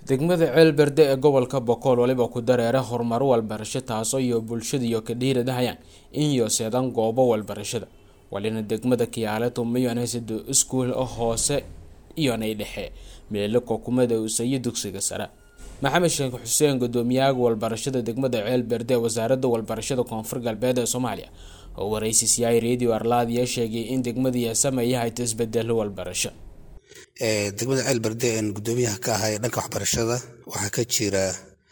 degmada ceelberde ee gobolka bokool waliba ku dareera horumaro walbarasho taasoo iyo bulshadiiyo ka dhiiradahayaan in yoseedaan goobo walbarashada walina degmada kiyaale tumayonhaysido iskuul hoose iyonay dhexe meelo kokumada usayo dugsiga sare maxamed sheekh xuseen gudoomiyaha walbarashada degmada ceelberde ee wasaaradda walbarashada koonfur galbeed ee soomaaliya oo waraysiisyahay radio arlaadiya sheegay in degmadii sameeyahay isbedelo walbarasho degmada ceelberde een gudoomiyaha ka ahay dhanka waxbarashada waxaa ka jira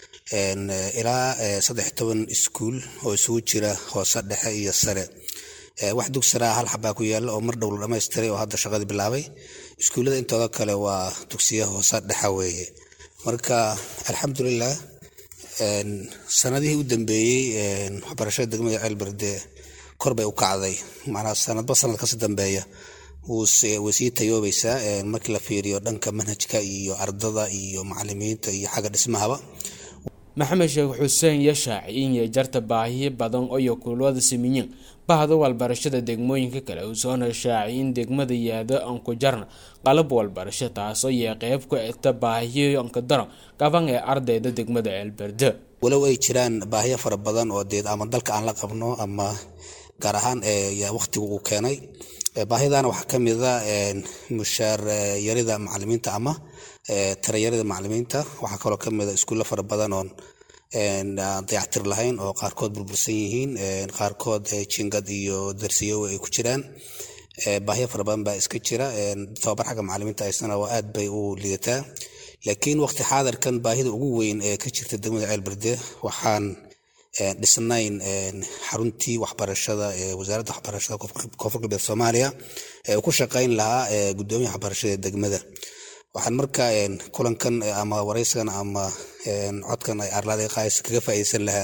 ilaa saddex toban iskuul oo isugu jira hoose dhexe iyo sare wax dugsiraa hal xabaa ku yaala oo mar dhow la dhamaystiray oo hadda shaqadii bilaabay iskuullada intooda kale waa dugsiya hoose dhexa weeye marka alxamdulilah sanadihii u dambeeyey waxbarashada degmada ceelberde kor bay u kacday macnaa sanadba sanad kasi dambeeya way sii tayoobaysaa markii la fiiriyo dhanka manhajka iyo ardada iyo macalimiinta iyo xagga dhismahaba maxamed sheekh xuseen yashaaci iyo jarta baahiyo badan oyo kulwada samiyin bahda walbarashada degmooyinka kale uu soona shaaci in degmada yaado aan ku jarna qalab walbarasho taasoo yee qeyb ku eta baahiyo anka daran qaban ee ardayda degmada ceelberde walow ay jiraan baahiyo fara badan oo deed ama dalka aan la qabno ama gaar ahaan waqtigu uu keenay baahidana waxaa ka mida mushaar yarida macalimiinta ama tarayarida macalimiinta waxaa kaloo kamida iskuulla fara badan oon dayactir lahayn oo qaarkood burbursan yihiin qaarkood jingad iyo darsiyo ay ku jiraan baahiyo fara badan baa iska jira tababar xagga macalimiinta aysana waa aad bay u liidataa laakiin waqti xaadirkan baahida ugu weyn ee ka jirta degmada ceelberde waxaan dhisnayn xaruntii waxbarashada ee wasaaradda waxbarashada koonfur galbeed soomaaliya ee uu ku shaqayn lahaa gudoomiyaha waxbarashada ee degmada waxaan marka kulankan ama waraysigan ama codkan ay arlaada qaaysa kaga faa'iideysan lahaa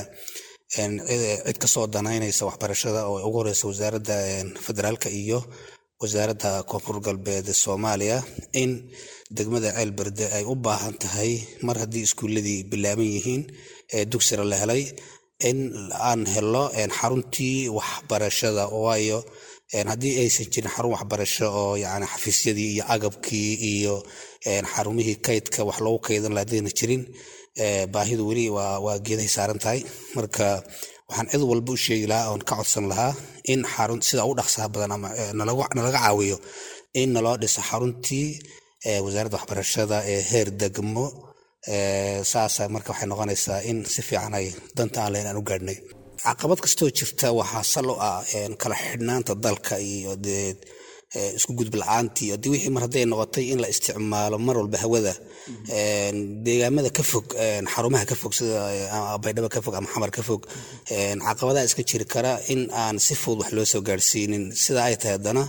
cid kasoo danaynaysa waxbarashada oo ugu horeysa wasaaradda federaalka iyo wasaaradda koonfur galbeed soomaaliya in degmada ceelberde ay u baahan tahay mar haddii iskuuladii bilaaban yihiin ee dugsira la helay in aan helo xaruntii waxbarashada waayo haddii aysan jirin xarun waxbarasho oo yani xafiisyadii iyo agabkii iyo xarumihii kaydka wax loogu kaydan laha hadayna jirin baahidu weli waa geedahay saaran tahay marka waxaan cid walba u sheegi lahaa oon ka codsan lahaa in xarun sida u dhaqsaha badan ama nalaga caawiyo in naloo dhiso xaruntii wasaaradda waxbarashada ee heer degmo saasa marka waxay noqonaysaa in si fiican ay danta aan lahayn aan u gaadhnay caqabad kastoo jirta waxaa sal u ah kala xidhnaanta dalka iyo dee isku gudub la-aantii hadii wixii mar hadday noqotay in la isticmaalo mar walba hawada deegaamada ka fog xarumaha ka fog sida baydhabo ka fog ama xamar ka fog caqabadaha iska jiri kara in aan si fudud wax loo soo gaadhsiinin sida ay tahay haddana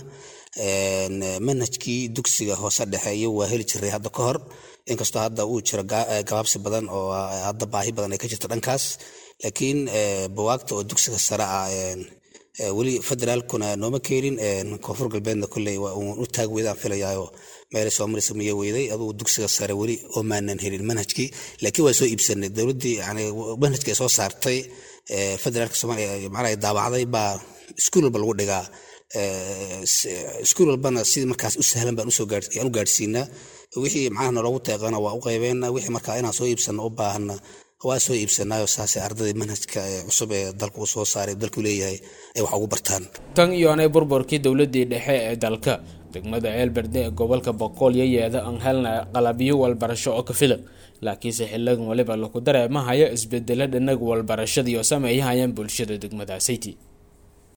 manhajkii dugsiga hoose dhexe iyo waa heli jiray hadda ka hor inkastoo hadda uu jiro gabaabsi badan oo hadda baahi badan ay ka jirto dhankaas laakiin bawaagta oo dugsiga sare ah weli federaalkuna nooma keenin koonfur galbeedna kolley waa uun u taag weydaan filayaayo meelay soo maraysa miyo weyday adugu dugsiga sare weli oo maanan helin manhajkii laakiin waa soo iibsanay dowladdii yani manhajka ay soo saartay federaalka soomaaliya macnaha ay daabacday baa iskuul walba lagu dhigaa iskuul walbana sidii markaas u sahlan baan u gaadhsiinaa wixii macnaha naloogu teeqana waa u qaybeena wixii markaa inaan soo iibsano u baahana waa soo iibsanaayo saasay ardadii manhajka cusub ee dalka uu soo saaray dalku leeyahay ay wax ugu bartaan tan iyoonay burburkii dowladii dhexe ee dalka degmada ceelberde ee gobolka boqool iyo yeeda aan helna qalabyo walbarasho oo ka filan laakiinse xiligan waliba laku dareemahayo isbedelo dhanaga walbarashadiioo sameeyahayaan bulshada degmadaasiti